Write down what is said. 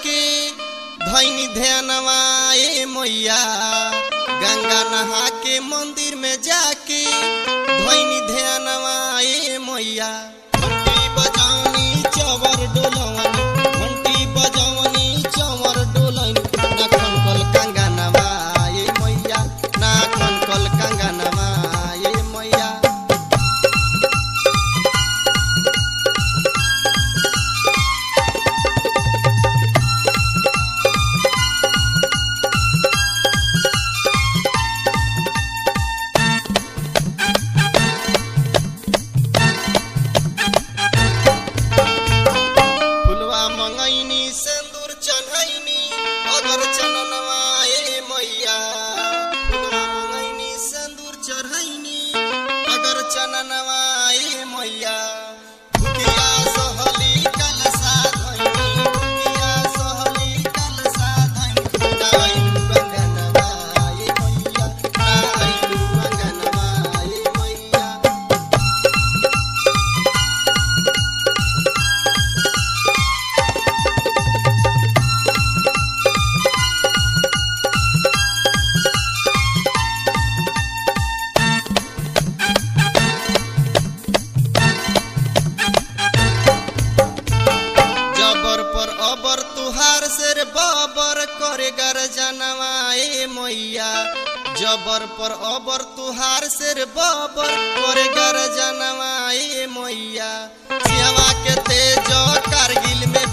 के धैनी ध्यानवा ए मैया गंगा नहा के मंदिर में जाके धैनी ध्यानवा ए मैया घंटी बजावनी चवर डोलवनी घंटी बजावनी चवर डोलनी ना खनकल कंगनवा ए मैया ना खनकल कंगनवा ए मैया फुलवा मंगैनी सिंदूर चढ़ैनी अगर चननवा ए मैया फुलवा मंगैनी सिंदूर चढ़ैनी अगर चननवा ए मैया भुकिया सहली कलसा धैनी भुकिया सहली कलसा धैनी नाइलु अंगनवा ए मैया नाइलु अंगनवा ए मैया जबर पर अबर तुहार से रे बबर करे गर जनवा ए मैया जबर पर अबर तुहार से रे बबर करे गर जनवा ए मैया सिहवा के तेज कारगिल में